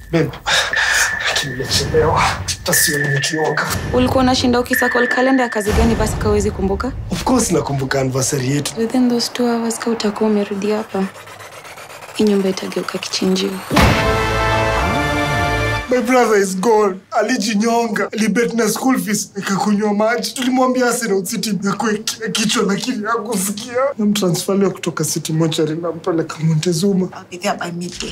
Babe, lakini nimechelewa. Hata sioni nikioga. ulikuwa unashinda ukisakol kalenda ya kazi gani basi kawezi kumbuka Of course nakumbuka anniversary yetu. within those two hours ka utakuwa umerudi hapa hii nyumba itageuka kichinjio My brother is gone. Alijinyonga. Alibet na school fees. Nikakunywa maji. Tulimwambia Arsenal City yakwe kichwa lakini hakusikia. Namtransfaliwa kutoka City Mortuary nampeleka Montezuma. I'll be there by midday.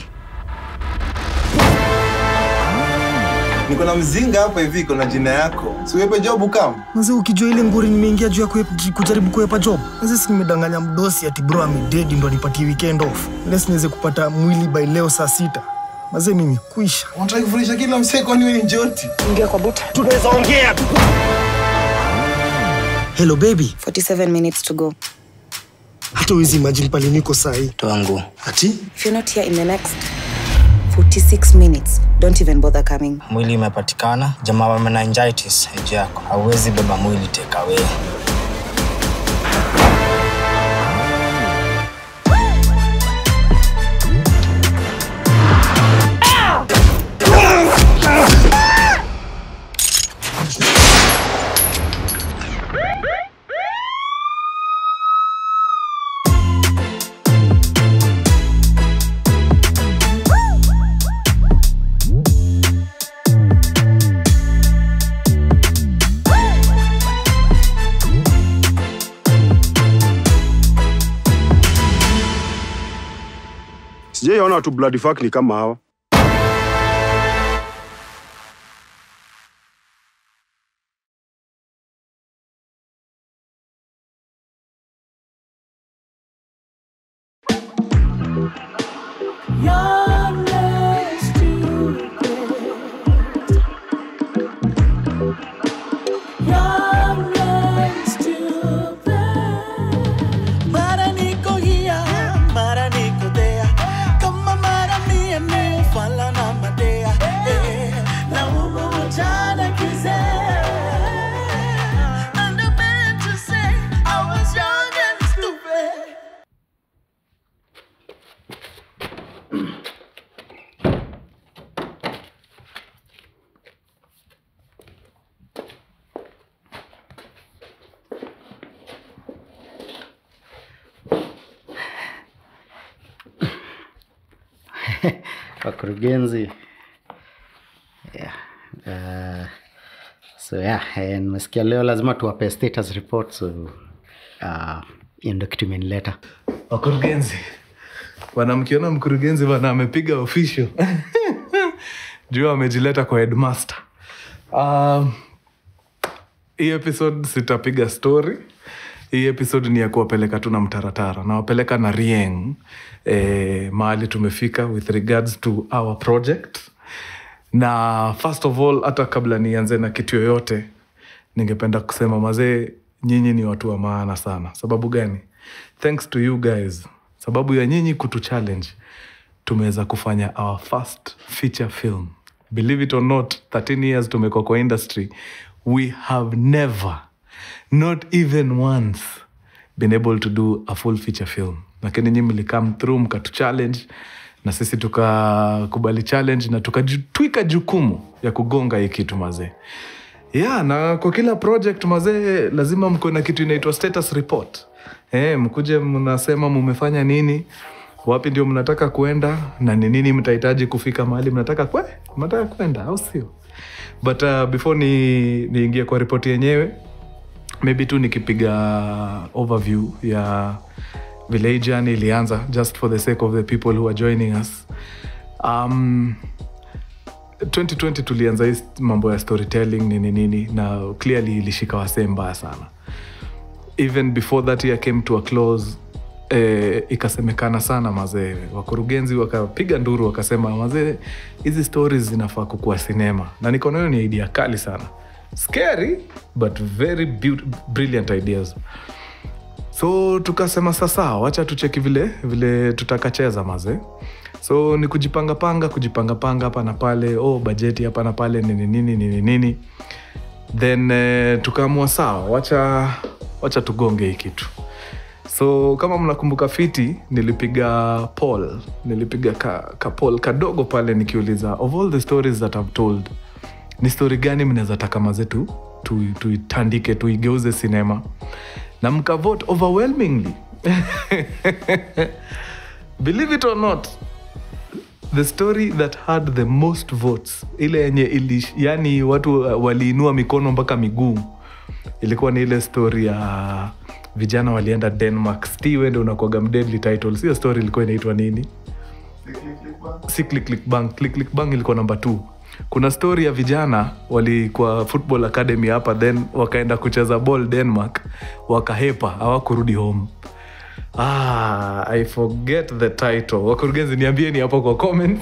niko na mzinga hapa hivi iko na jina yako siwepe job kam Mzee, ukijua ile nguri nimeingia juu ya kuep- kujaribu kuepa job. Mzee, si nimedanganya mdosi ati bro amededi ndo nipatie weekend off. Unless niweze kupata mwili by leo saa sita. Mzee, mimi kuisha. unataka kufundisha kila msee kwani wewe ni njoti Hello baby. 47 minutes to go Hata huwezi imagine pale niko sahi. Twangu. Ati? if you're not here in the next 46 minutes don't even bother coming Mwili imepatikana. Jamaa wa meningitis age yako. Hauwezi beba mwili take away. Sijaiona watu bloody fuck ni kama hawa. Mara niko here, mara niko there. Kama mara mia ni ufala na madea. Eh, na umu mchana kizee. And I meant to say I was young and stupid. wakurugenzi yeah. uh, so yeah, eh, nimesikia leo lazima tuwape status report so uh, hiyo ndio kitu imenileta wakurugenzi bwana mkiona mkurugenzi bwana amepiga official juu amejileta kwa headmaster um, hii episode sitapiga story hii episode ni ya kuwapeleka tu na mtaratara nawapeleka na rieng eh, mahali tumefika with regards to our project na first of all hata kabla nianze na kitu yoyote ningependa kusema mazee nyinyi ni watu wa maana sana sababu gani thanks to you guys sababu ya nyinyi kutu challenge tumeweza kufanya our first feature film believe it or not 13 years tumekuwa kwa industry we have never not even once been able to do a full feature film lakini nyi mlikam through mkatu challenge na sisi tukakubali challenge na tukatwika jukumu ya kugonga hii kitu mazee yeah, na kwa kila project mazee lazima mko na kitu inaitwa status report eh, mkuje mnasema mumefanya nini wapi ndio mnataka kuenda na ni nini mtahitaji kufika mahali mnataka kwe mnataka kwenda au sio but uh, before ni niingie kwa ripoti yenyewe maybe tu nikipiga overview ya vile hii journey ilianza just for the sake of the people who are joining us um, 2020 tulianza hii mambo ya storytelling nini nini na clearly ilishika wasee mbaya sana even before that year came to a close eh, ikasemekana sana mazee wakurugenzi wakapiga nduru wakasema mazee hizi stories zinafaa kukuwa sinema na nikaona hiyo ni idea kali sana scary but very beau- brilliant ideas so tukasema sasa wacha tucheki vile vile tutakacheza maze so ni kujipangapanga kujipangapanga hapa na pale oh bajeti hapa na pale nini nini nini nini then eh, tukaamua sawa wacha wacha tugonge hii kitu so kama mnakumbuka fiti nilipiga paul nilipiga ka, ka paul kadogo pale nikiuliza of all the stories that I've told ni story gani mnaweza taka mazetu tu- tuitandike tuigeuze sinema na mkavote overwhelmingly believe it or not the story that had the most votes ile yenye ili yani watu uh, waliinua mikono mpaka miguu ilikuwa ni ile story ya vijana walienda denmark sti wende unakwaga mdeadly titles hiyo story ilikuwa inaitwa nini si click click bang click click bang ilikuwa namba t kuna story ya vijana walikuwa football academy hapa then wakaenda kucheza ball denmark wakahepa hawakurudi home ah, i forget the title wakurugenzi niambieni hapo kwa comments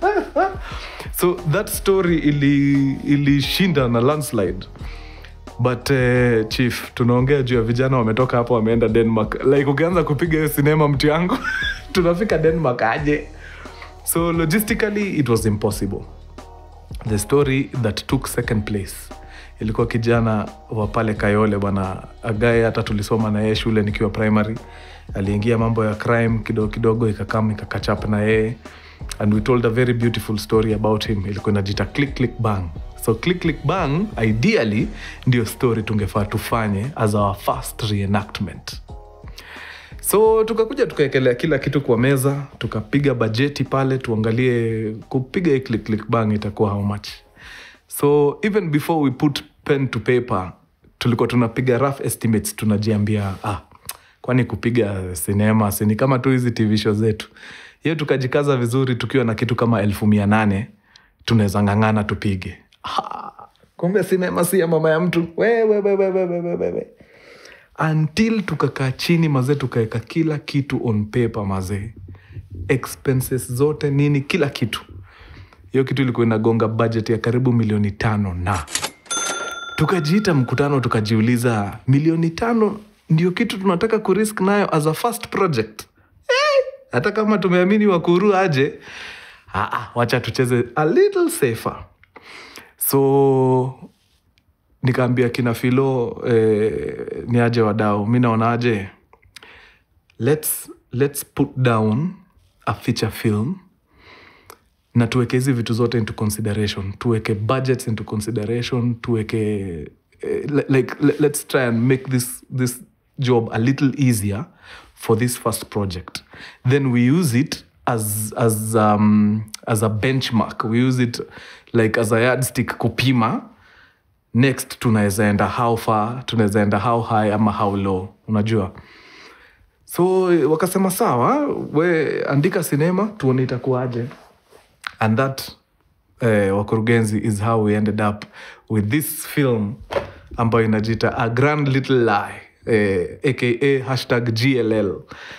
so that story ili ilishinda na landslide but uh, chief tunaongea juu ya vijana wametoka hapo wameenda denmark like ukianza kupiga hiyo sinema mtu yangu tunafika denmark aje so logistically it was impossible the story that took second place ilikuwa kijana wa pale kayole bwana agae hata tulisoma na yeye shule nikiwa primary aliingia mambo ya crime kidogo kidogo ikakam ikakachap na yeye and we told a very beautiful story about him ilikuwa inajita click click bang so click click bang ideally ndio story tungefaa tufanye as our first reenactment so tukakuja tukaekelea kila kitu kwa meza tukapiga bajeti pale tuangalie kupiga hii click click bang itakuwa how much so even before we put pen to paper tulikuwa tunapiga rough estimates tunajiambia ah, kwani kupiga sinema sini kama tu hizi tv show zetu hiyo tukajikaza vizuri tukiwa na kitu kama elfu mia nane tunaweza ng'ang'ana tupige ah, kumbe sinema si ya mama ya mtu we, we, we, we, we, we, we, we, we until tukakaa chini mazee tukaweka kila kitu on paper mazee expenses zote nini kila kitu hiyo kitu ilikuwa inagonga budget ya karibu milioni tano na tukajiita mkutano tukajiuliza milioni tano ndio kitu tunataka kurisk nayo as a first project Eh, hata kama tumeamini wakuru aje ah, ah, wacha tucheze a little safer so nikaambia kina filo eh, ni aje wadau mi naonaje let's, let's put down a feature film na tuweke hizi vitu zote into consideration tuweke budgets into consideration tuweke eh, li- like le- let's try and make this, this job a little easier for this first project then we use it as, as, um, as a benchmark we use it like as a yardstick kupima next tunaweza enda how far tunaweza enda how high ama how low unajua so wakasema sawa we andika sinema tuone itakuwaje and that uh, wakurugenzi is how we ended up with this film ambayo inajita a grand little lie uh, aka hashtag gll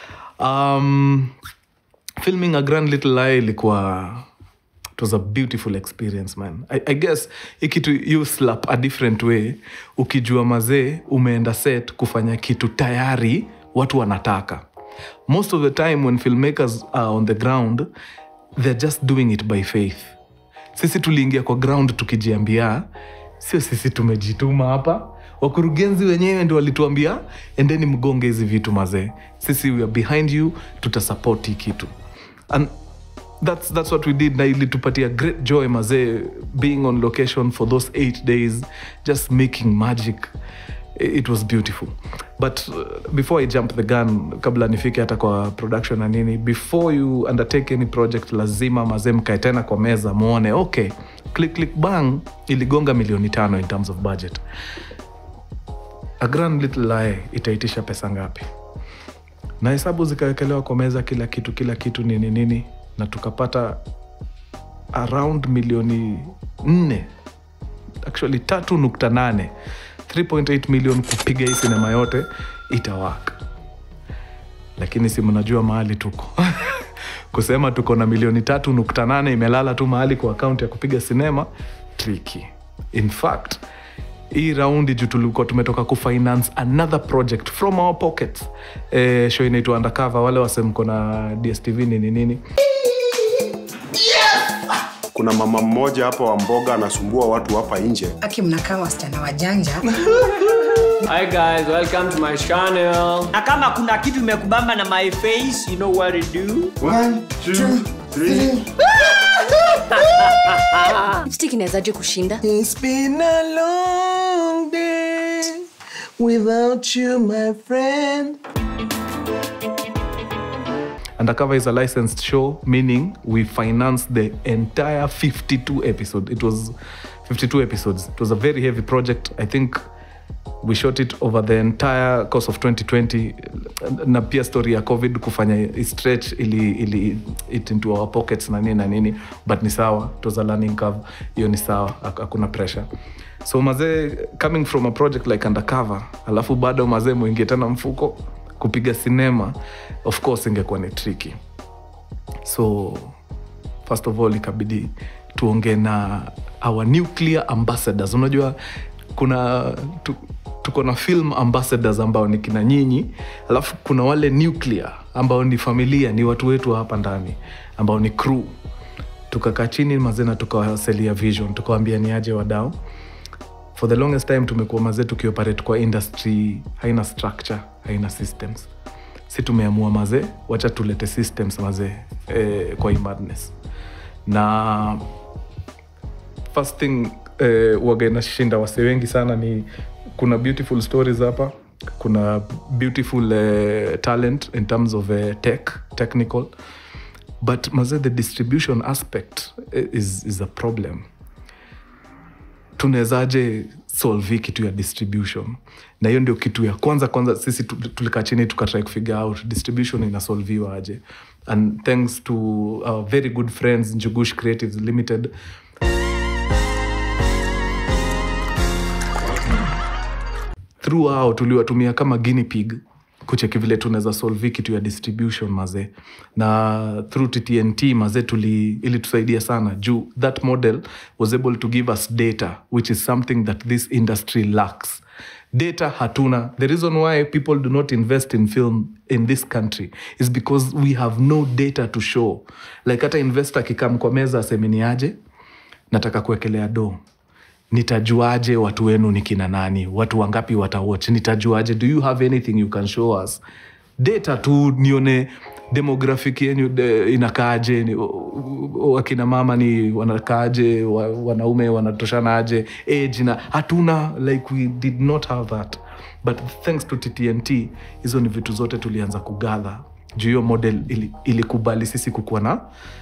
um, filming a grand little lie ilikuwa it was a beautiful experience man i, I guess ikitu you slap a different way ukijua mazee umeenda set kufanya kitu tayari watu wanataka most of the time when filmmakers are on the ground they're just doing it by faith sisi tuliingia kwa ground tukijiambia sio sisi tumejituma hapa wakurugenzi wenyewe ndio walituambia endeni mgonge hizi vitu mazee sisi we are behind you tutasupport hii kitu and that's, that's what we did na ilitupatia great joy mazee being on location for those eight days just making magic it was beautiful but uh, before i jump the gun kabla nifike hata kwa production na nini before you undertake any project lazima mazee mkae tena kwa meza muone okay click click bang iligonga milioni tano in terms of budget a grand little lie itaitisha pesa ngapi na hesabu zikawekelewa kwa meza kila kitu kila kitu nini nini na tukapata around milioni nne actually tatu nukta nane 3.8 million kupiga hii sinema yote itawaka lakini si mnajua mahali tuko kusema tuko na milioni tatu nukta nane imelala tu mahali kwa akaunti ya kupiga sinema tricky in fact hii raundi juu tulikuwa tumetoka kufinance another project from our pockets eh, show inaitwa undercover wale wasemko na dstv nini nini kuna mama mmoja hapa wa mboga anasumbua watu hapa nje aki mnakaa wasichana wajanja Hi guys, welcome to my channel. na kama kuna kitu imekubamba na my face You know what to do? One, two, three. lipstick inawezaje kushinda It's been a long day without you, my friend. Undercover is a licensed show, meaning we financed the entire 52 episode. It was 52 episodes. It was a very heavy project. I think we shot it over the entire course of 2020 na pia story ya covid kufanya i- stretch ili, ili it into our pockets na nini na nini but ni sawa it was a learning curve hiyo ni sawa hak- hakuna pressure so mazee coming from a project like undercover alafu bado mazee mwingie tena mfuko kupiga sinema of course ingekuwa ni tricky so first of all ikabidi tuongee na our nuclear ambassadors unajua kuna tu, tuko na film ambassadors ambao ni kina nyinyi alafu kuna wale nuclear ambao ni familia ni watu wetu hapa ndani ambao ni crew tukakaa chini mazena tukawaselia vision tukawambia ni aje wadao for the longest time tumekuwa mazee tukioperate kwa industry haina structure haina systems si tumeamua mazee wacha tulete systems mazee eh, kwa hii madness na first thing eh, waga inashinda wase wengi sana ni kuna beautiful stories hapa kuna beautiful eh, talent in terms of eh, tech technical but mazee the distribution aspect eh, is, is a problem tunawezaje solve hii kitu ya distribution na hiyo ndio kitu ya kwanza kwanza sisi tu- tulikaa chini tukatrai kufigure out distribution inasolviwa aje and thanks to our very good friends njugush creatives limited throughout tuliwatumia kama guinea pig kucheki vile tunaweza solve hii kitu ya distribution mazee na through ttnt mazee tuli ilitusaidia sana juu that model was able to give us data which is something that this industry lacks data hatuna the reason why people do not invest in film in this country is because we have no data to show like hata investor akikam kwa meza asemeniaje nataka kuwekelea do nitajuaje watu wenu ni kina nani watu wangapi watawatch nitajuaje do you have anything you can show us data tu nione demographic yenyu de- inakaaje ni- wakina mama ni wanakaaje wa, wanaume wanatoshanaje age na hatuna like we did not have that but thanks to ttnt hizo ni vitu zote tulianza kugadha juu hiyo model ili- ilikubali sisi kukuwa na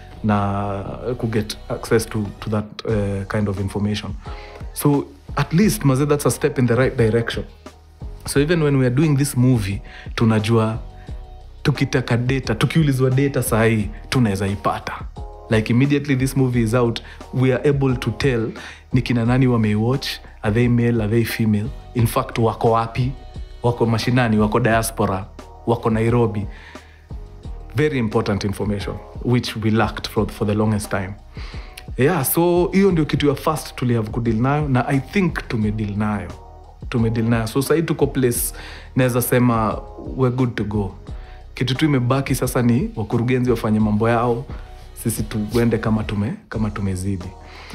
na kuget access to, to that uh, kind of information so at least maze that's a step in the right direction so even when we are doing this movie tunajua tukitaka data tukiulizwa data sahii tunaweza ipata like immediately this movie is out we are able to tell ni kina nani wameiwatch are they male are they female in fact wako wapi wako mashinani wako diaspora wako nairobi very important information which we lacked for, for the longest time yeah so hiyo ndio kitu ya first tulihave kudil nayo na i think tumedil nayo tumedil nayo so sahii tuko place naweza sema we're good to go kitu tu imebaki sasa ni wakurugenzi wafanye mambo yao sisi tuende kama tume kama tumezidi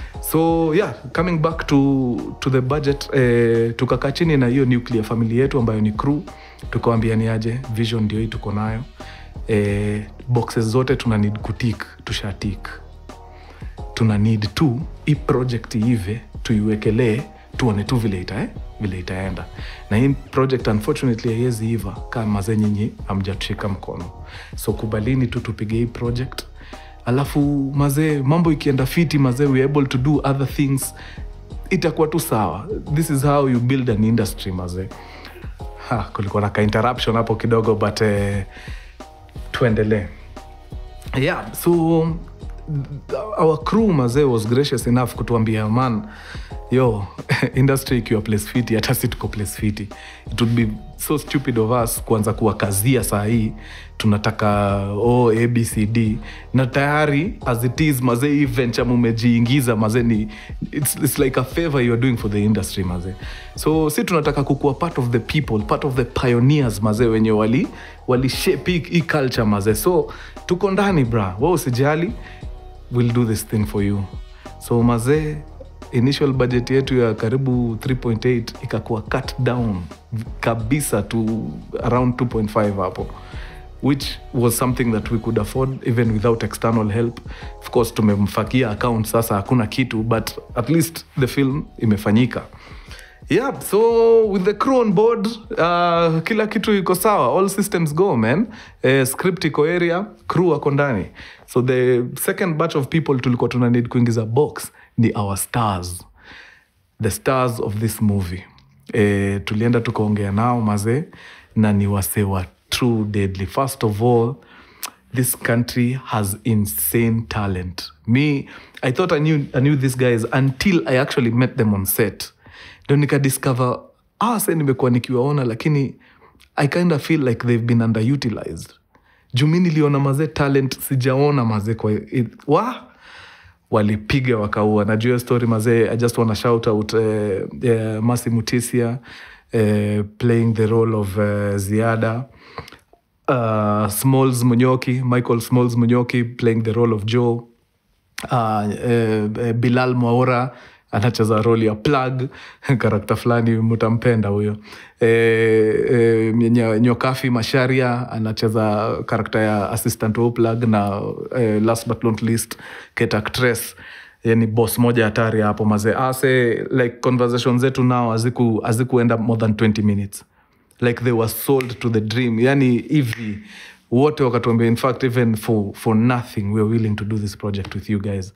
so yeah coming back to, to the budget eh, tukakaa chini na hiyo nuclear family yetu ambayo ni crew tukawambia ni aje vision ndio hii tuko nayo eh, boxes zote tuna need kutik tushatik tuna need tu hii project ive tuiwekelee tuone tu vile ita, eh? vile itaenda na hii project unfortunately haiwezi iva kama ze nyinyi amjatushika mkono so kubalini tu tupige hii project alafu mazee mambo ikienda fiti mazee we are able to do other things itakuwa tu sawa this is how you build an industry mazee ha, kulikuwa na ka interruption hapo kidogo but eh, tuendelee yeah so our crew mazee was gracious enough kutuambia man yo industry ikiwa place fiti hata si tuko place fiti it would be so stupid of us kuanza kuwakazia saa hii tunataka o oh, abcd na tayari as it is mazee hii venture mumejiingiza mazee ni it's, it's like a favor you are doing for the industry mazee so si tunataka kukuwa part of the people part of the pioneers mazee wenye wali walishape hii- hii culture mazee so tuko ndani bra wa usijali we'll do this thing for you so mazee initial budget yetu ya karibu 3.8 ikakuwa cut down kabisa to around 2.5 hapo which was something that we could afford even without external help of course tumemfakia account sasa hakuna kitu but at least the film imefanyika yeah so with the crew on board uh, kila kitu iko sawa all systems go man uh, script iko area crew wako ndani so the second batch of people tulikuwa tuna need kuingiza box ni our stars the stars of this movie e, tulienda tukaongea nao mazee na ni wasee wa true deadly first of all this country has insane talent me i thought i knew, I knew these guys until i actually met them on set ndo nikadiscover ah, se nimekuwa nikiwaona lakini i kind of feel like they've been underutilized juu mi niliona mazee talent sijaona mazee kwa it, wa walipiga wakaua najua hiyo story mazee i just wanna shout out uh, uh, masi mutisia uh, playing the role of uh, ziada uh, smalls munyoki michael smalls munyoki playing the role of joe uh, uh, bilal mwaura anacheza roli ya plug karakta fulani mutampenda huyo e, e, Ny- nyokafi masharia anacheza karakta ya assistant wa plug na e, last but not least ket actress yani boss moja hatari hapo mazee ase like conversation zetu nao haziku- hazikuenda more than 20 minutes like they were sold to the dream yani hivi wote wakatuambia in fact even for, for nothing we are willing to do this project with you guys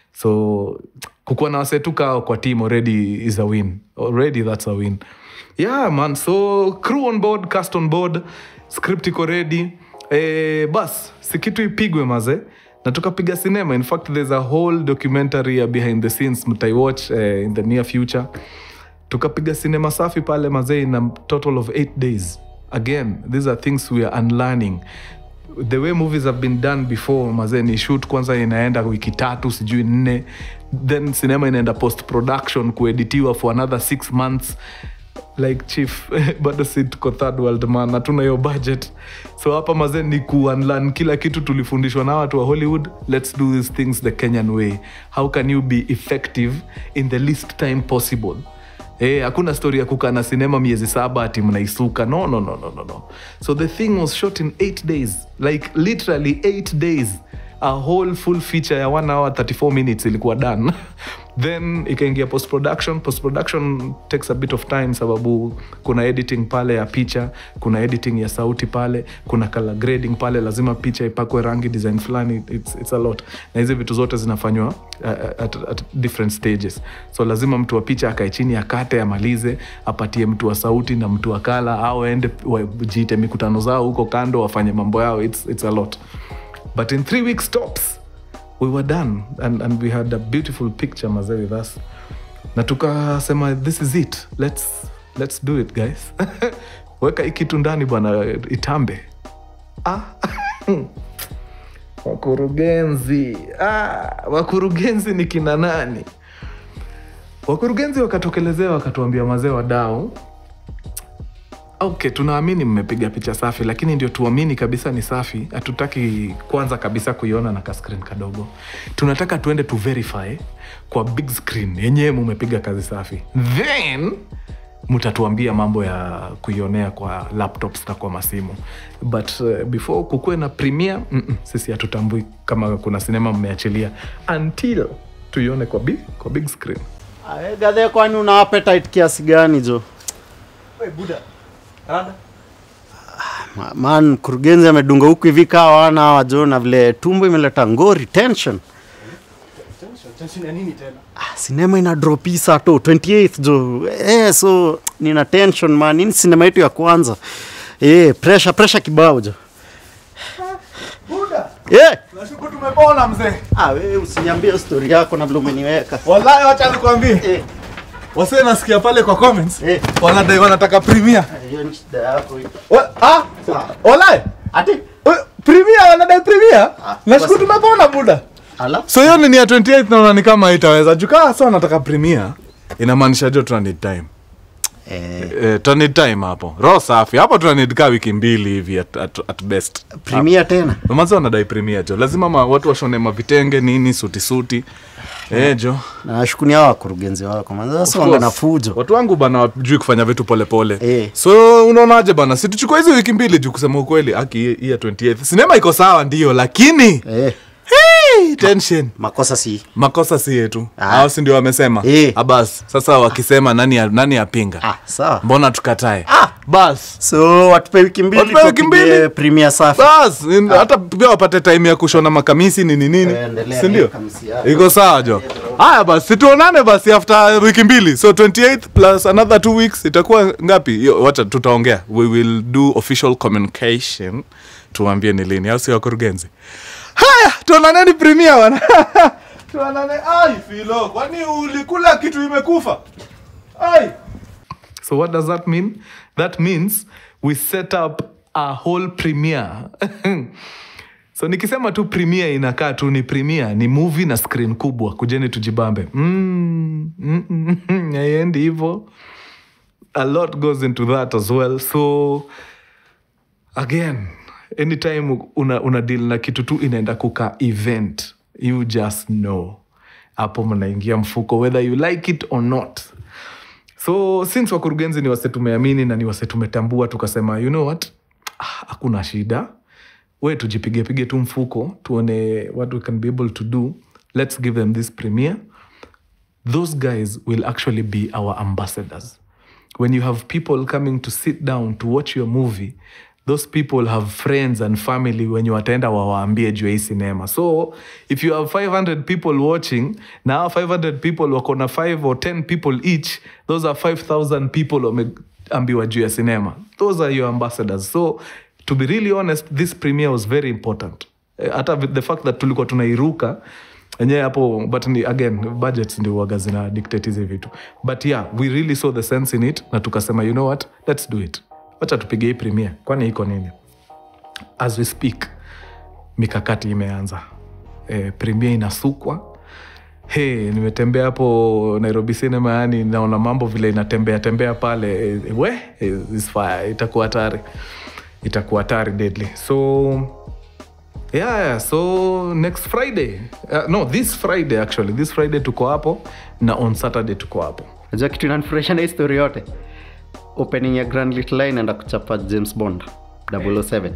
so kukuwa na wasetuka kwa team already is a win already that's a win yeah man so crew on board cast on board script iko ready eh, bas si kitu ipigwe maze na tukapiga cinema in fact there's a whole documentary ya behind the scenes mtaiwatch eh, in the near future tukapiga sinema safi pale mazee in a total of eight days again these are things we are unlearning the way movies have been done before mazee ni shoot kwanza inaenda wiki tatu sijui nne then sinema inaenda post production kueditiwa for another six months like chief bado si tuko third world man hatuna hiyo budget so hapa mazee ni kuunlearn kila kitu tulifundishwa na watu wa hollywood let's do these things the kenyan way how can you be effective in the least time possible Eh, hakuna story ya kukaa na sinema miezi saba ati mnaisuka no, no, no, no, no, no. so the thing was shot in eight days like literally eight days a whole full feature ya 1 hour 34 minutes ilikuwa done then ikaingia post production post production takes a bit of time sababu kuna editing pale ya picha kuna editing ya sauti pale kuna color grading pale lazima picha ipakwe rangi design fulani it's, it's a lot na hizi vitu zote zinafanywa uh, at, at different stages so lazima mtu wa picha akae chini akate amalize apatie mtu wa sauti na mtu wa kala au aende wajiite mikutano zao huko kando wafanye mambo yao it's, it's a lot but in three weeks tops we were done and, and we had a beautiful picture mazee with us na tukasema this is it let's, let's do it guys weka hii kitu ndani bwana itambe ah. wakurugenzi ah, wakurugenzi ni kina nani wakurugenzi wakatokelezea wakatuambia mazee wadau okay tunaamini mmepiga picha safi lakini ndio tuamini kabisa ni safi hatutaki kwanza kabisa kuiona na kaskrin kadogo tunataka tuende tu verify kwa big screen yenyewe mumepiga kazi safi then mtatuambia mambo ya kuionea kwa laptops na kwa masimu but uh, before kukuwe na premier mm-mm, sisi hatutambui kama kuna sinema mmeachilia until tuione kwa big, kwa big screen Ae, gadhe kwani una appetite kiasi gani jo Ma- man mkurugenzi amedunga huku hivi kaa wana hawa jo na vile tumbo imeleta ngori tension Ah, sinema ina drop hii saa to 28th jo eh, so nina tension man ini sinema yetu ya kwanza eh, pressure pressure kibao jo eh. Nashukuru tumepona mzee. Ah, wewe usiniambie story yako na vile umeniweka Wallahi wacha nikwambie. Wasee nasikia pale kwa comments. Wanadai wanataka premier. hiyo ni shida yako hiyo. Wa- Ah, wallahi. Ati premier wanadai premier. Nashukuru tumepona buda. Ala. So hiyo ni ya 28 naona ni kama itaweza. Jukaa sasa wanataka premier. Inamaanisha jo tuna need time. eh, Eh, tunanid time hapo roho safi hapo tunanid kaa wiki mbili hivi at, at, at best Premier tena mazi wanadai premier jo lazima ma, watu washone mavitenge nini suti suti eh, jo nawashukunia hao wakurugenzi wako manze Of sasa wanga na course. fujo watu wangu bana wajui kufanya vitu polepole Eh. so unaonaje bana situchukua hizi wiki mbili juu kusema ukweli aki hii ya 28 sinema iko sawa ndio lakini eh. hey, tension makosa si makosa si yetu Ah. au si ndio wamesema Eh. abas sasa wakisema nani ya- nani yapinga ah, sawa mbona tukatae bas so watupe wiki mbili Watupe wiki tupige mbili. premier safi bas in- hata pia wapate time ya kushona makamisi nini nini Eh, endelea sindio na kamisi yako. iko sawa jo haya basi situonane basi after wiki mbili so 28th plus another two weeks itakuwa ngapi Yo, wacha tutaongea we will do official communication tuambie ni lini au si wakurugenzi haya tuonaneni premier wana tuonane ai filo kwani ulikula kitu imekufa ai So what does that mean? That means we set up a whole premiere. so nikisema tu premiere inakaa tu ni premiere, ni movie na screen kubwa. Kujeni tujibambe. Mm, mm, mm, mm, haiendi hivyo. A lot goes into that as well. So again, anytime una, una deal na kitu tu inaenda kuka event, you just know. Hapo mnaingia mfuko whether you like it or not so since wakurugenzi ni wase tumeamini na ni wase tumetambua tukasema you know what Ah, hakuna shida we tujipigepige tu mfuko tuone what we can be able to do let's give them this premiere those guys will actually be our ambassadors when you have people coming to sit down to watch your movie those people have friends and family wenye wataenda wawaambie juu ya hii sinema so if you have 500 people watching na hao 500 people wako na 5 or 10 people each those are 5000 people wameambiwa juu ya sinema those are your ambassadors so to be really honest this premiere was very important Eh, hata the fact that tulikuwa tunairuka enyewe hapo but ni, again budgets ndio waga zina dictate hizi vitu but yeah we really saw the sense in it na tukasema you know what let's do it wacha tupige hii premiere kwani iko nini as we speak mikakati imeanza e, premiere inasukwa he nimetembea hapo nairobi cinema yani naona mambo vile inatembea tembea pale e, we e, is fire itakuwa hatari itakuwa hatari deadly so yeah, yeah so next friday uh, no this friday actually this friday tuko hapo na on saturday tuko hapo najua kitu inanifurahisha na hii story yote opening ya grand little line enda kuchapa james bond 007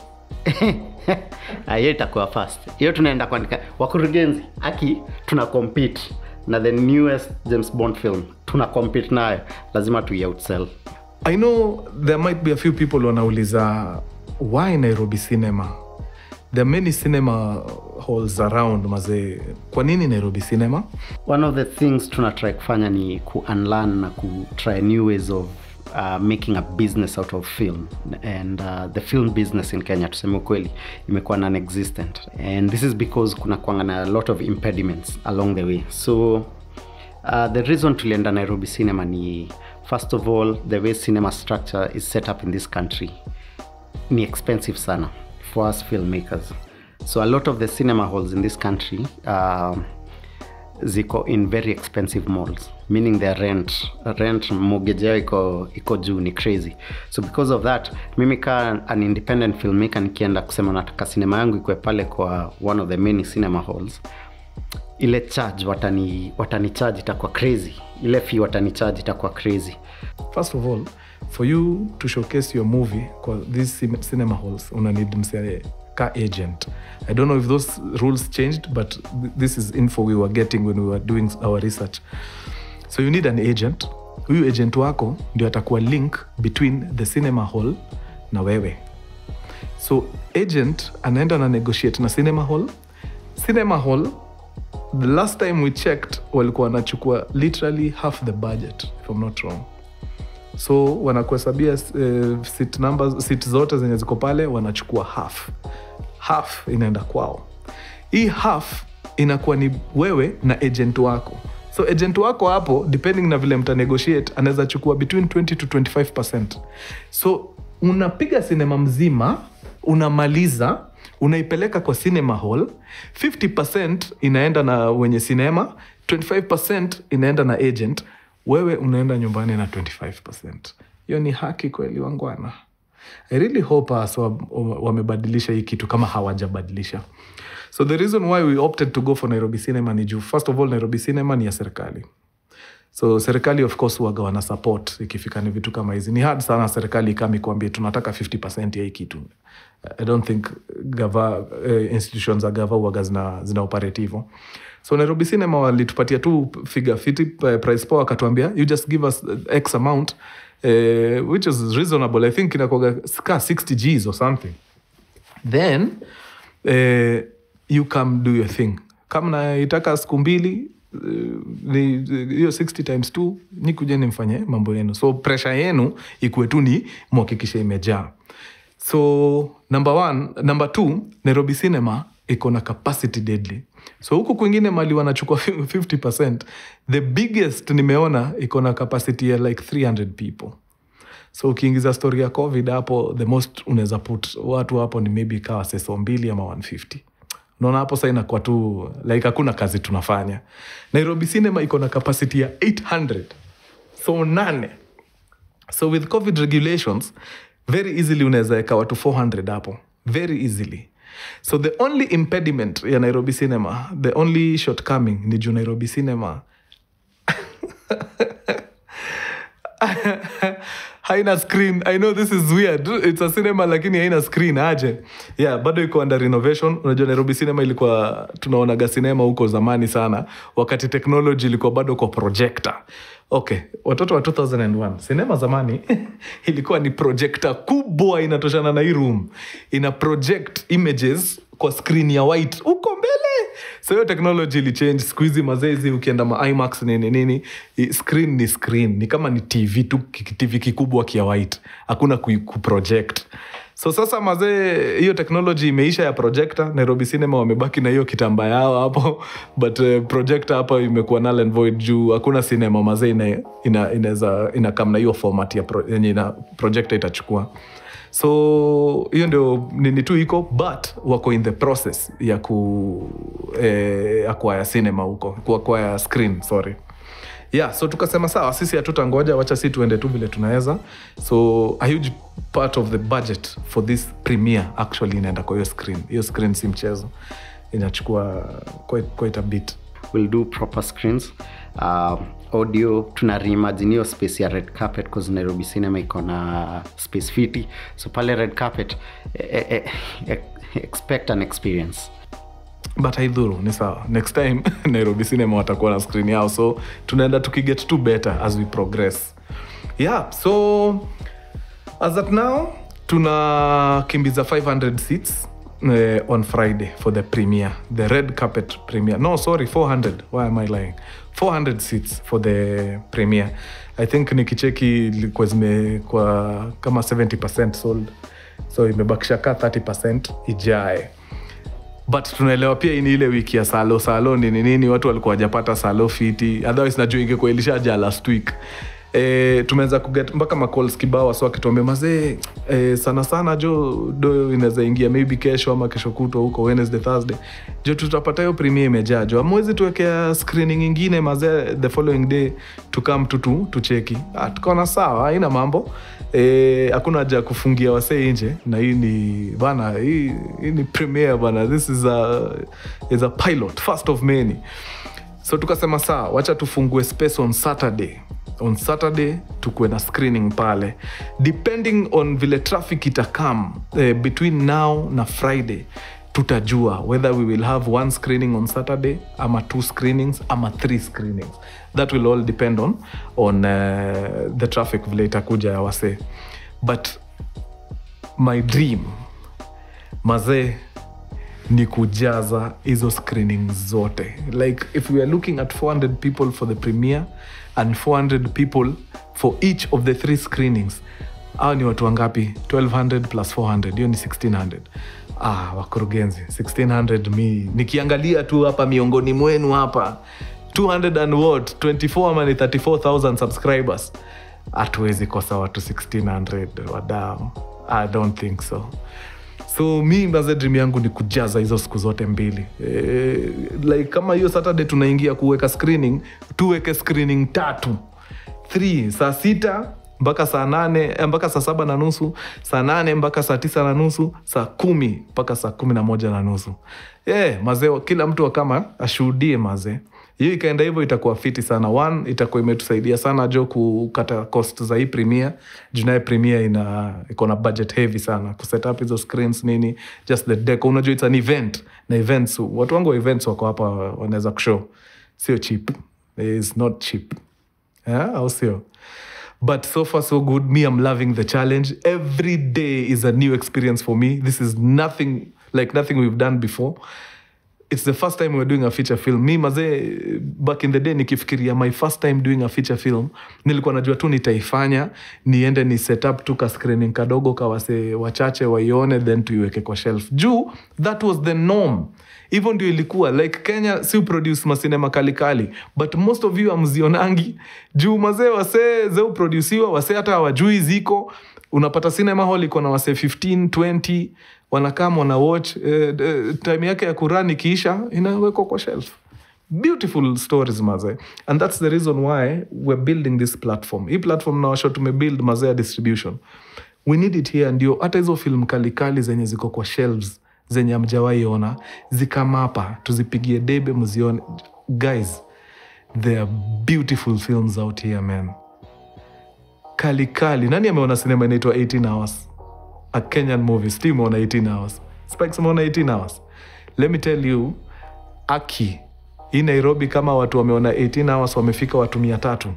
Ah, hiyo itakuwa fast hiyo tunaenda kuandika wakurugenzi aki tuna compete na the newest james bond film tuna compete nayo lazima tuioutsell i know there might be a few people wanauliza why nairobi cinema there are many cinema halls around mazee kwa nini nairobi cinema one of the things tuna try kufanya ni ku unlearn na ku try new ways of uh, making a business out of film and uh, the film business in kenya tuseme ukweli imekuwa non-existent and this is because kuna kwanga na a lot of impediments along the way so uh, the reason tulienda nairobi cinema ni first of all the way cinema structure is set up in this country ni expensive sana for us filmmakers so a lot of the cinema halls in this country um, ziko in very expensive malls meaning their rent rent mortgage yao iko iko juu ni crazy so because of that mimi ka an independent filmmaker nikienda kusema nataka sinema yangu ikwe pale kwa one of the many cinema halls ile charge watani watani charge itakuwa crazy ile fee watani charge itakuwa crazy first of all for you to showcase your movie kwa these cin- cinema halls una need msee ka agent i don't know if those rules changed but th- this is info we were getting when we were doing our research so you need an agent huyu agent wako ndio atakuwa link between the cinema hall na wewe so agent anaenda na negotiate na cinema hall cinema hall the last time we checked walikuwa wanachukua literally half the budget if I'm not wrong so wanakuhesabia uh, seat numbers seat zote zenye ziko pale wanachukua half half inaenda kwao hii half inakuwa ni wewe na agent wako so agent wako hapo depending na vile mtanegotiate anaweza chukua between 20 to 25 so unapiga sinema mzima unamaliza unaipeleka kwa cinema hall 50 inaenda na wenye sinema 25 inaenda na agent wewe unaenda nyumbani na 25 hiyo ni haki kweli wangwana i really hope us wa- wa- wamebadilisha hii kitu kama hawajabadilisha so the reason why we opted to go for nairobi cinema ni juu first of all nairobi cinema ni ya serikali so serikali of course waga wana support ikifika ni vitu kama hizi ni hard sana serikali ikami kuambia tunataka 50 ya hii kitu i don't think gava, uh, institutions za gava waga zina, zina operate hivo so nairobi cinema walitupatia tu figure fiti eh, price poa wakatuambia you just give us x amount uh, which is reasonable i think inakuaga ka 60 gs or something then eh, you come do your thing kama naitaka siku mbili eh, ni hiyo 60 times 2 ni kuja nimfanye mambo yenu so pressure yenu ikuwe tu ni mhakikishe imejaa so number one number two nairobi cinema iko na capacity deadly so huku kwingine mali wanachukua 50 the biggest nimeona iko na capacity ya like 300 people so ukiingiza story ya covid hapo the most unaweza put watu hapo ni maybe kawa seso mbili ama 150 unaona hapo sa inakuwa tu like hakuna kazi tunafanya nairobi cinema iko na capacity ya 800 so nane so with covid regulations very easily unaweza weka watu 400 hapo very easily so the only impediment ya nairobi cinema the only shortcoming ni juu nairobi cinema haina screen i know this is weird it's a cinema lakini haina screen aje yeah bado iko under renovation unajua nairobi cinema ilikuwa tunaonaga cinema huko zamani sana wakati technology ilikuwa bado kwa projector okay watoto wa 2001 sinema zamani ilikuwa ni projekta kubwa inatoshana na hii room ina project images kwa screen ya white huko mbele so hiyo technology ilichange siku hizi mazezi ukienda ma imax nini nini i- screen ni screen ni kama ni tv tu ki- tv kikubwa kia white hakuna ku, kuproject so sasa mazee hiyo technology imeisha ya projector nairobi cinema wamebaki na hiyo kitamba yao hapo but uh, projector hapa imekuwa null and void juu hakuna cinema mazee ina, ina, inaweza ina kam na hiyo format ya pro, yenye ina projector itachukua so hiyo ndio nini tu iko but wako in the process ya ku eh, acquire cinema huko ku acquire screen sorry yeah so tukasema sawa sisi hatutangoja wacha si tuende tu vile tunaweza so a huge part of the budget for this premiere actually inaenda kwa hiyo screen hiyo screen si mchezo inachukua quite, quite a bit we'll do proper screens uh, audio tuna reimagine hiyo space ya red carpet cause nairobi cinema iko na space fiti so pale red carpet eh, eh, eh, expect an experience but haidhuru ni sawa next time nairobi cinema watakuwa na screen yao so tunaenda tukiget to better as we progress yeah so as at now tunakimbiza 500 seats eh, on friday for the premiere the red carpet premiere no sorry 400 why am i lying 400 seats for the premiere i think nikicheki ilikuwa zimekuwa kama 70 sold so imebakisha ka 30 ijae but tunaelewa pia hii ni ile wiki ya salo salo nini nini watu walikuwa wajapata salo fiti otherwise najua ingekuwa ilishaja last week E, tumeanza kuget mpaka macols kibao wasi wakituambia mazee e, sana sana jo do inaweza ingia maybe kesho ama kesho kutwa huko wednesday thursday jo tutapata hiyo premier imejaa jo amwezi tuwekea screening ingine mazee the following day tukam tutu tucheki ah, tukaona sawa haina mambo Eh, hakuna haja ya kufungia wasee nje na hii ni bana hii, hii ni premiere bana this is a, is a pilot first of many so tukasema saa wacha tufungue space on saturday on saturday tukuwe na screening pale depending on vile traffic itakam eh, between now na friday tutajua whether we will have one screening on saturday ama two screenings ama three screenings that will all depend on, on uh, the traffic vile itakuja ya wasee but my dream mazee ni kujaza hizo screening zote like if we are looking at 400 people for the premiere and 400 people for each of the three screenings au ni watu wangapi 1200 plus 400 hiyo ni 1600 ah, wakurugenzi 1600 mi nikiangalia tu hapa miongoni mwenu hapa 200 and what 24 ama ni 34000 subscribers hatuwezi kosa watu 1600 wadao i don't think so so mi maze dream yangu ni kujaza hizo siku zote mbili e, like kama hiyo saturday tunaingia kuweka screening tuweke screening tatu 3 saa sita mpaka saa nane eh, mpaka saa saba na nusu saa nane mpaka saa tisa na nusu saa kumi mpaka saa kumi na moja na nusu yeah, mazee kila mtu kama ashuhudie mazee hiyo ikaenda hivyo itakuwa fiti sana one itakuwa imetusaidia sana jo kukata cost za hii premier junaye premier ina iko na budget heavy sana kuset up hizo screens nini just the deco unajua it's an event na events watu wangu wa events wako hapa wanaweza kushow sio cheap is not cheap yeah, au sio but so far so good me i'm loving the challenge every day is a new experience for me this is nothing like nothing we've done before it's the first time we're doing a feature film mi mazee back in the day nikifikiria my first time doing a feature film nilikuwa najua tu nitaifanya niende ni set up tu ka screening kadogo kawase wachache waione then tuiweke kwa shelf juu that was the norm hivyo ndio ilikuwa like kenya si produce masinema kalikali but most of you amzionangi juu mazee wasee zeuprodusiwa wasee hata hawajui ziko unapata cinema hall iko na wasee 15 20 wanakam wana watch eh, eh, time yake ya kuran ikiisha inawekwa kwa shelf beautiful stories maze and that's the reason why we're building this platform hii platform nawasho tumebuild mazee ya distribution we need it here ndio hata hizo film kalikali zenye ziko kwa shelves zenye amjawaiona zikamapa tuzipigie debe mzione guys there are beautiful films out here man kalikali nani ameona sinema inaitwa 18 hours a kenyan movie sti umeona 18 hours spikes umeona 18 hours let me tell you aki hii nairobi kama watu wameona 18 hours wamefika watu mia tatu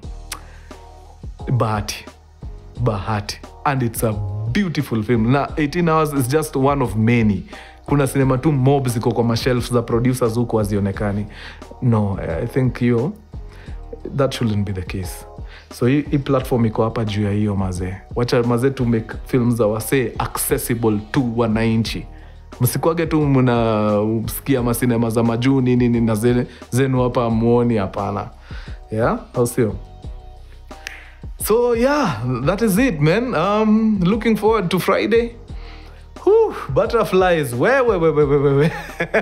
bahati bahati and it's a beautiful film na 18 hours is just one of many kuna sinema tu mob ziko kwa mashelf za producers huku hazionekani no i think hiyo that shouldn't be the case so hii hii platform iko hapa juu ya hiyo mazee wacha mazee to make film za wasee accessible to wananchi msikwage tu mnasikia masinema za majuu nini nini na zene- zenu hapa muoni hapana yeah au sio so yeah that is it man um, looking forward to friday Whew, butterflies wewe wewe wewe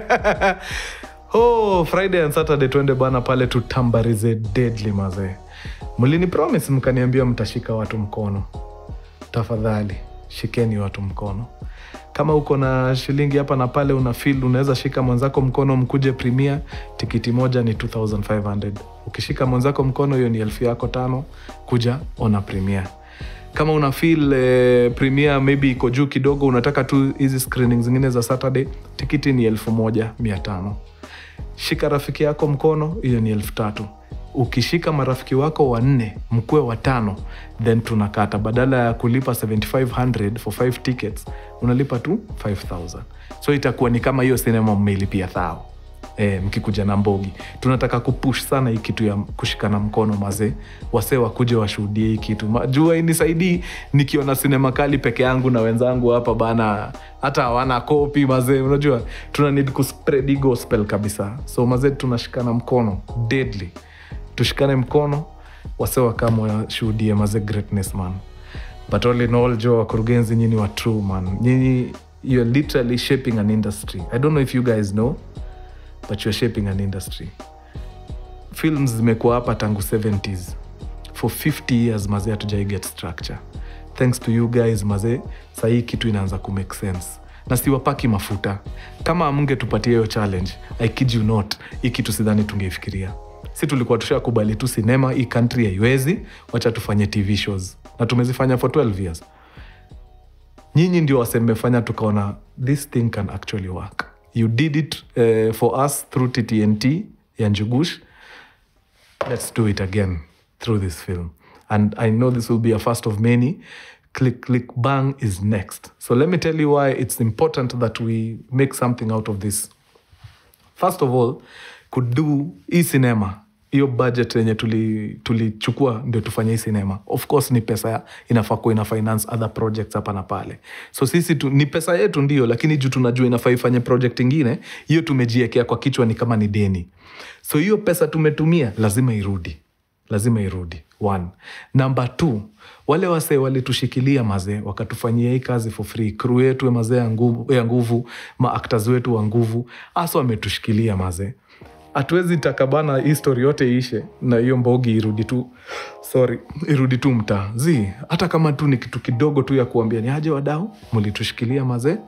oh friday and saturday twende bana pale tutambarize deadly mazee mlini promise mkaniambia mtashika watu mkono tafadhali shikeni watu mkono kama uko na shilingi hapa na pale una feel unaweza shika mwenzako mkono mkuje primia tikiti moja ni 2500 ukishika mwenzako mkono hiyo ni elfu yako tano kuja ona primia kama una feel eh, premier maybe iko juu kidogo unataka tu hizi screening zingine za saturday tikiti ni elfu moja mia tano shika rafiki yako mkono hiyo ni elfu tatu ukishika marafiki wako wanne mkue watano then tunakata badala ya kulipa 7500 for 5 tickets unalipa tu 5000 so itakuwa ni kama hiyo sinema mmeilipia thao e, mkikuja na mbogi tunataka kupush sana hii kitu ya kushikana mkono mazee wasee wakuje washuhudie hii kitu Ma- jua inisaidii nikiona sinema kali peke yangu na wenzangu hapa bana hata hawana kopi mazee unajua tuna need kuspread hii gospel kabisa so mazee tunashikana mkono deadly tushikane mkono wase wakama washuhudie maze greatness man but all in all jo wakurugenzi nyini wa true man nyinyi you're literally shaping an industry i don't know if you guys know but you're shaping an industry films zimekuwa hapa tangu 70s for 50 years mazee hatujai get structure thanks to you guys mazee sahii kitu inaanza kumake sense na siwapaki mafuta kama amngetupatia hiyo challenge i kid you not hii kitu sidhani tungeifikiria si tulikuwa tushakubali tu sinema hii country haiwezi wacha tufanye tv shows na tumezifanya for 12 years nyinyi ndio wasemefanya tukaona this thing can actually work you did it uh, for us through ttnt ya njugush let's do it again through this film and i know this will be a first of many click click bang is next so let me tell you why it's important that we make something out of this first of all kudu hii sinema hiyo budget yenye tulichukua tuli tulichukua ndio tufanye hii sinema of course ni pesa ya- inafaa kuwa ina finance other projects hapa na pale so sisi tu, ni pesa yetu ndio lakini juu tunajua inafaa ifanye project ingine hiyo tumejiekea kwa kichwa ni kama ni deni so hiyo pesa tumetumia lazima irudi lazima irudi one number two wale wasee walitushikilia mazee wakatufanyia hii kazi for free crew yetu mazee ya nguvu, ya nguvu maactors wetu wa nguvu hasa wametushikilia mazee hatuwezi taka bana hii story yote iishe na hiyo mbogi irudi tu sorry irudi tu mtaa zi hata kama tu ni kitu kidogo tu ya kuambia ni aje wadau mlitushikilia mazee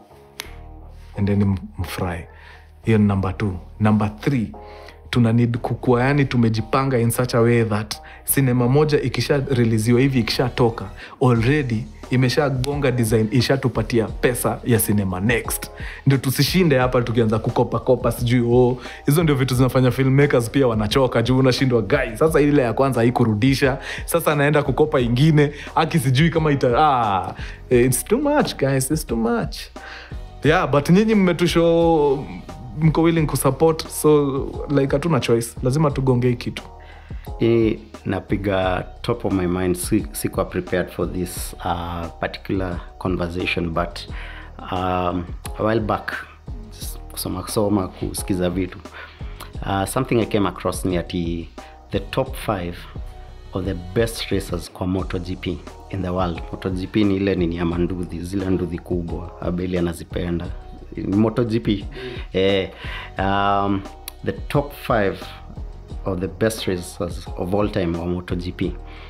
endeni mfurahi hiyo ni namba t namba th tuna need kukua yani tumejipanga in such a way that sinema moja ikisha releasiwa hivi ikishatoka already imeshagonga design ishatupatia pesa ya sinema next ndio tusishinde hapa tukianza kukopakopa sijui oh, hizo ndio vitu zinafanya filmmakers pia wanachoka juu unashindwa gai sasa ile ya kwanza haikurudisha sasa naenda kukopa ingine aki sijui kama ita ah, it's too much guys it's too much yeah but nyinyi mmetusho mko willing kusupport so like hatuna choice lazima tugongei kitu hii napiga top of my mind si- sikuwa prepared for this uh, particular conversation but um, a while back just kusoma kusoma kusikiza vitu uh, something i came across ni ati the top 5 of the best racers kwa motogp in the world motogp ni ile nini ya manduthi zile nduthi kubwa abeli anazipenda Ni motogp eh, um, the top 5 of the best racers of all time wa MotoGP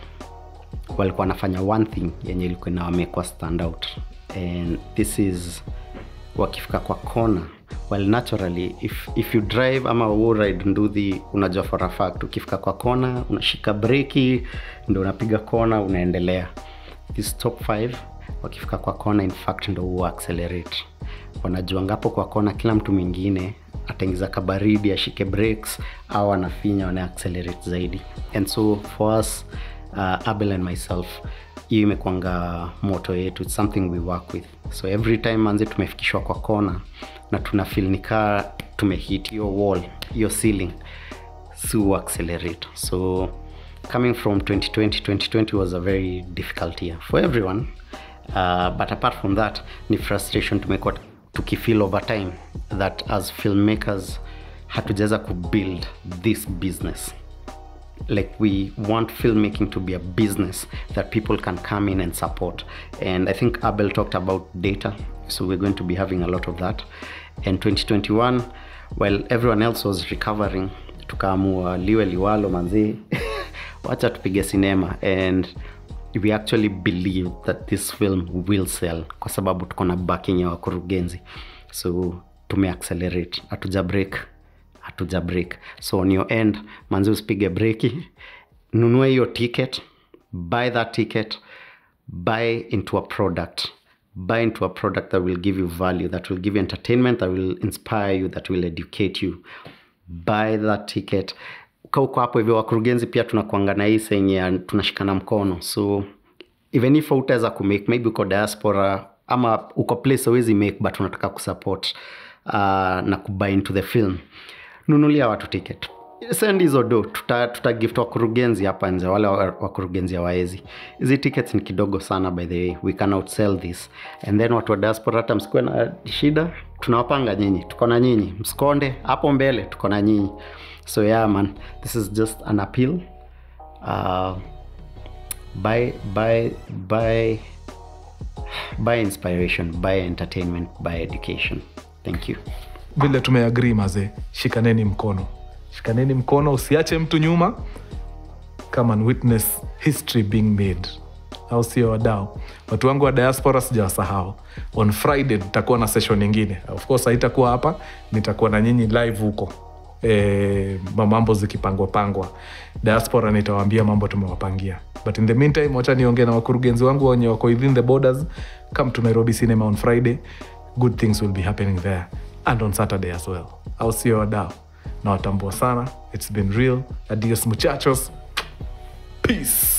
walikuwa wanafanya one thing yenye ilikuwa inawamekwa stand out and this is wakifika kwa kona well naturally if, if you drive ama u ride nduthi unajua for a fact ukifika kwa kona unashika breki ndo unapiga kona unaendelea this top 5 wakifika kwa kona in fact ndo huwa accelerate wanajua ngapo kwa kona kila mtu mwingine ataingiza kabaridi ashike breaks au anafinya wana accelerate zaidi and so for us uh, abel and myself hiyo imekwanga moto yetu its something we work with so every time manze tumefikishwa kwa kona na tuna feel nikaa tumehit hiyo wall hiyo ceiling su accelerate so coming from 2020 2020 was a very difficult year for everyone uh, but apart from that ni frustration tumekuwa tukifeel over time that as filmmakers hatujaweza kubuild this business like we want filmmaking to be a business that people can come in and support and i think abel talked about data so we're going to be having a lot of that and 2021 while everyone else was recovering tukaamua liwe liwalo manzee wacha tupige sinema and we actually believe that this film will sell kwa sababu tuko na backing ya wakurugenzi so tumeaccelerate hatuja break hatuja break so on your end manzi usipige breki nunua hiyo ticket buy that ticket buy into a product buy into a product that will give you value that will give you entertainment that will inspire you that will educate you buy that ticket ka uko hapo hivyo wakurugenzi pia tunakuanga na hii senye tunashikana mkono so even if utaweza kumake maybe uko diaspora ama uko place awezi make but unataka kusupport uh, na kubuy into the film nunulia watu ticket send hizo do tuta, tuta gift wakurugenzi hapa nje wale wa- wakurugenzi hawaezi hizi tickets ni kidogo sana by the way we can outsell this and then watu wa diaspora hata msikuwe na shida tunawapanga nyinyi tuko na nyinyi msikonde hapo mbele tuko na nyinyi so yeah man this is just an appeal uh, buy buy buy buy inspiration buy entertainment buy education thank you vile tumeagrii mazee shikaneni mkono shikaneni mkono usiache mtu nyuma come and witness history being made au sio wadau watu wangu wa diaspora sijawasahau on friday nitakuwa na session nyingine of course haitakuwa hapa nitakuwa na nyinyi live huko e, mambo zikipangwa pangwa diaspora nitawaambia mambo tumewapangia but in the meantime wacha niongee na wakurugenzi wangu wenye wako within the borders come to nairobi cinema on friday good things will be happening there and on saturday as well au sio wadau nawatambua sana it's been real adios muchachos peace